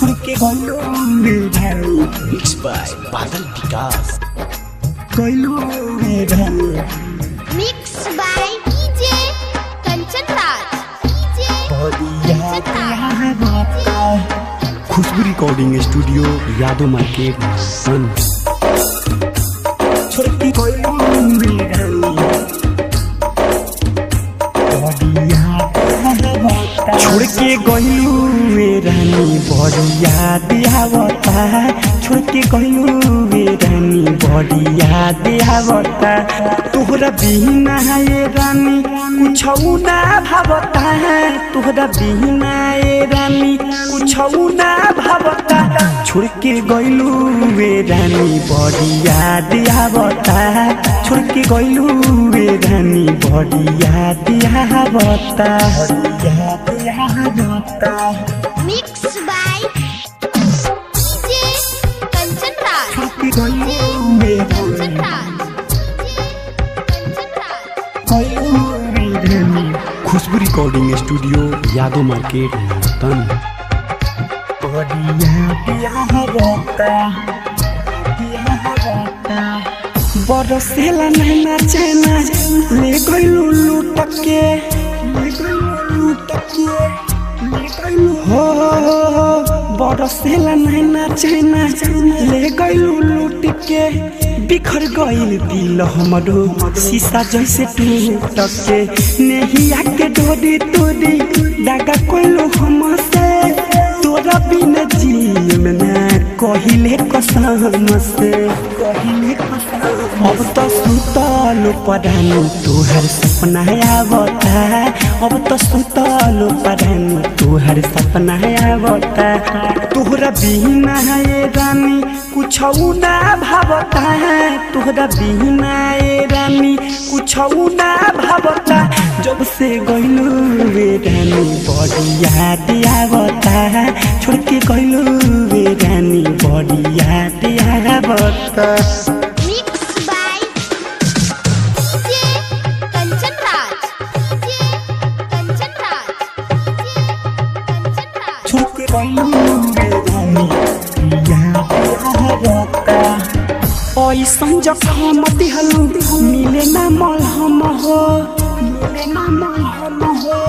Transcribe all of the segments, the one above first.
छोड़ के गइलो रे भाई मिक्स बाय बादल विकास गइलो रे भाई Mixed by DJ Kanchan Raj. DJ बढ़िया Kanchan प्यार Raj. होता Khushboo recording studio Yadav market सन छोड़ के गइलो रे भाई बढ़िया प्यार होता छोड़ के गइलू वे रानी बड़ी याद आवता छोड़ के गइलू वे रानी बड़ी याद आवता तोहरा बिना ये रानी कुछ ना भावता तोहरा बिना ये रानी कुछ ना भावता छोड़ के गइलू वे रानी बड़ी याद आवता छोड़ के गइलू वे रानी बड़ी याद आवता बढ़िया प्यार होता Mixed by DJ Kanchan Raj. छोड़ के गइलो रे Kanchan भाई Raj. DJ Kanchan Raj. गइलो रे भाई Khushboo recording studio Yadav market तन बढ़िया प्यार होता प्यार होता बरसेला नैना चैना ले गइलू लूट के ले गइलो लूट के ले गइलो हो बरसेला नैना चैना ले गइलू लूट के बिखर गइल दिल हमरो शीशा जैसे टूट के नेहिया के डोरी तोरी दागा कोइलो हमसे तोरा बिना जीव ना कहिले कसम से कहिले कसम अब तो सुतल परानी तोहर सपना आवता अब तो सुतल परानी तोहर सपना आवता तोहरा बिना ये रानी कुछ ना भावता तोहरा बिना ये रानी कुछ ना भावता जब से गइलू रे रानी बड़ी याद आवता छोड़ के गइलू रे रानी बड़ी याद आवता Mixed by DJ Kanchan Raj. DJ Kanchan Raj. DJ Kanchan Raj. छोड़ के गइलो रे भाई प्यार होता ऐसन जखम दिहलु मिले ना मलहम हो मिले ना हम हो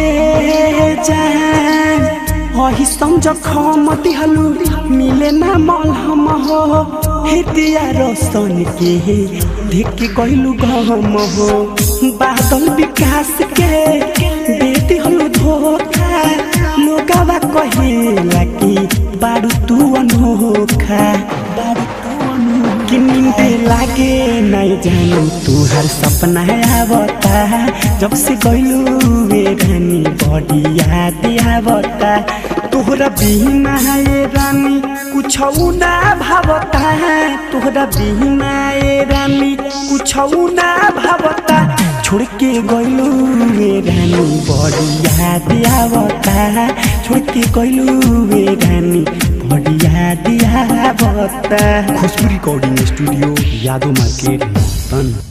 ए जान ऐसन जखम दिहलु मिले ना मलहम हो हे दिया रोशन के देख गइलु गम हो बादल विकास के दे दिहलु धोखा लोगावा कहेला कि बारू तू अनोखा बारू तू अनु कि नींदे लागे नहीं जानू तू हर सपना आवता जब से गइलू वे रानी बड़ी याद आवता तोहरा बिना ये रानी कुछ ना भावता तोहरा बिना ये रानी कुछ ना भावता छोड़ के गइलू वे रानी बड़ी याद आवता छोड़ के गइलू वे रानी बड़ी याद आवता Khushboo recording studio Yadav market तन